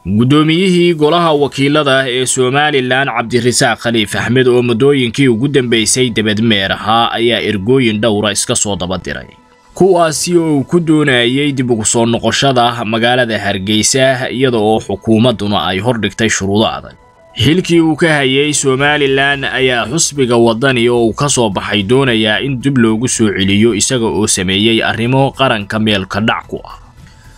guddoomiyihii golaha wakiilada ee somalilan cabdirasaaq khaliif axmed oo muddooyinkii ugu dambeysay debadmeer ahaa ayaa ergooyin dhowra iska soo daba diray kuwaasi oo uu ku doonayay dib ugu soo noqoshada magaalada hargeysa iyada oo xukuumadduna ay hordhigtay shuruudo adag xilkii uu ka hayay somalilan ayaa xusbiga waddani oo uu ka soo baxay doonayaa in dib loogu soo celiyo isaga oo sameeyey arrimo qaranka meelka dhac ku ah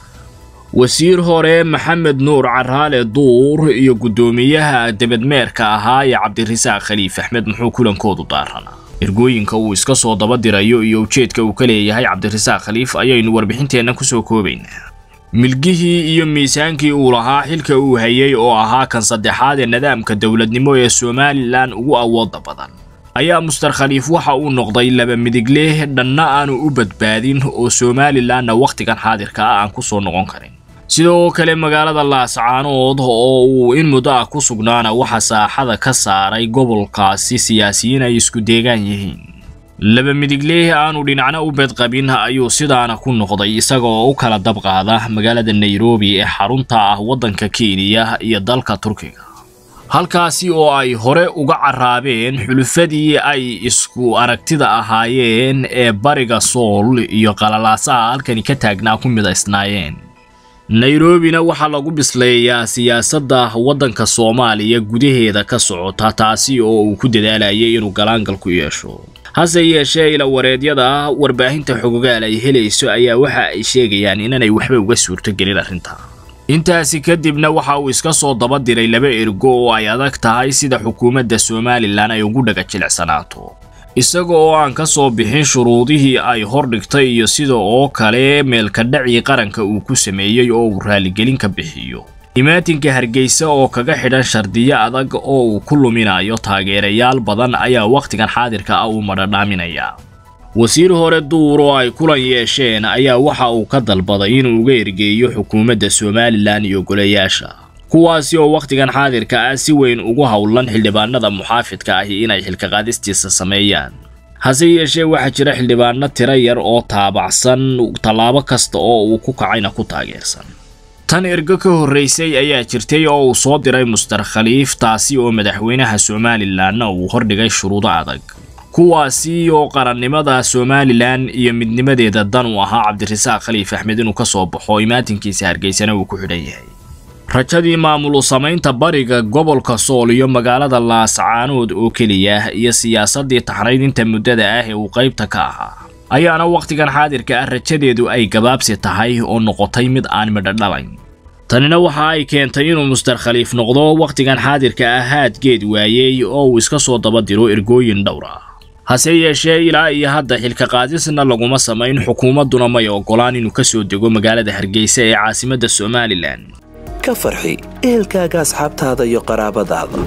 wasiir hore maxamed nuur caraale duur iyo guddoomiyaha debadmeerka ahaa ee cabdirasaaq khaliif axmed muxuu kulankoodu daaranaa ergooyinka uu iska soo daba dirayo iyo ujeedka uu ka leeyahay cabdirasaaq khaliif ayaynu warbixinteenna kusoo koobaynaa milgihii iyo miisaankii uu lahaa xilka uu hayay oo ahaa kan saddexaad ee nidaamka dowladnimo ee somalilan ugu awooda badan ayaa muster khaliif waxa uu noqday laba midigleh dhanna aanu u badbaadin oo somalilanna wakhtigan xaadirka ah aan ku soo noqon karin sidoo kale magaalada laascaanood oo uu in muddo ah ku sugnaana waxa saaxada ka saaray gobolkaasi siyaasiyiin ay isku deegaan yihiin laba midigleh aanu dhinacna u bedqabin ayuu sidaana ku noqday isaga oo u kala dabqaada magaalada nairobi ee xarunta ah waddanka kenya iyo dalka turkiga halkaasi oo ay hore uga carraabeen xulufadii ay isku aragtida ahaayeen ee bariga sool iyo qalalaasaha halkani ka taagnaa ku midaysnaayeen nairobina waxaa lagu bisleeyaa siyaasadda waddanka soomaaliya gudaheeda ka socota taasi oo uu ku dadaalayay inuu galaangal ku yeesho hase yeeshee ila wareedyada warbaahinta xogogaal ay helayso ayaa waxa ay sheegayaan inaanay waxba uga suurtogelin arrinta intaasi kadibna waxa uu iska soo daba diray laba ergo oo ay adag tahay sida xukuumadda somalilan ay ugu dhaga jilicsanaato isaga oo aan ka soo bixin shuruudihii ay hordhigtay iyo sida oo kale meelkadhacii qaranka uu ku sameeyey oo uu raaligelin ka bixiyo imaatinka hargeysa oo kaga xidhan shardiyo adag oo uu ku luminayo taageerayaal badan ayaa wakhtigan xaadirka ah uu madhadhaaminayaa wasiir hore duur oo ay kulan yeesheen ayaa waxa uu ka dalbaday inuu uga ergeeyo xukuumadda somalilan iyo golayaasha kuwaasi oo wakhtigan xaadirka ah si weyn ugu howlan xildhibaanada muxaafidka ahi inay xilka qaadistiisa sameeyaan hase yeeshee waxaa jira xildhibaano tiro yar oo taabacsan tallaabo kasta oo uu ku kacayna ku taageersan tan ergo ka horraysay ayaa jirtay oo uu soo diray muster khaliif taasi oo madaxweynaha somalilanna uu hordhigay shuruudo adag kuwaasi oo qarannimada somalilan iyo midnimadeeda dan u ahaa cabdirasaaq khaliif axmed inuu ka soo baxo imaatinkiisa hargeysana uu ku xidhan yahay rajadii maamulu samaynta bariga gobolka sool iyo magaalada laascaanood oo keliya iyo siyaasaddii taxnaydinta muddada ah ee uu qaybta ka ahaa ayaana wakhtigan xaadirka ah rajadeedu ay gabaabsi tahay oo noqotay mid aan midho dhalayn tanina waxa ay keentay inuu muster khaliif noqdo wakhtigan xaadirka ah haadgeed waayey oo uu iska soo daba diro ergooyin dhowr ah hase yeeshee ilaa iyo hadda xilka qaadisna laguma samayn xukuumadduna may oggolaan inuu ka soo dego magaalada hargeysa ee caasimadda somalilan ka farxi ehelkaaga asxaabtaada iyo qaraabadaada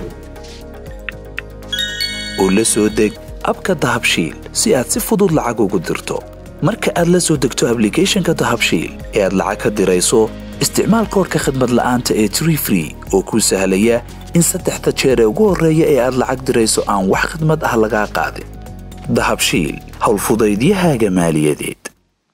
oo la soo deg abka dahabshiil si aad si fudud lacag ugu dirto marka aad la soo degto ablicathonka dahabshiil ee aad lacag ka dirayso isticmaal koorka khadmad la'aanta ee tree free oo kuu sahlaya in saddexda jeer ee ugu horreeya ee aad lacag dirayso aan wax khadmad ah lagaa qaadin dahabshiil howlfudaydiyahaaga maaliyadeed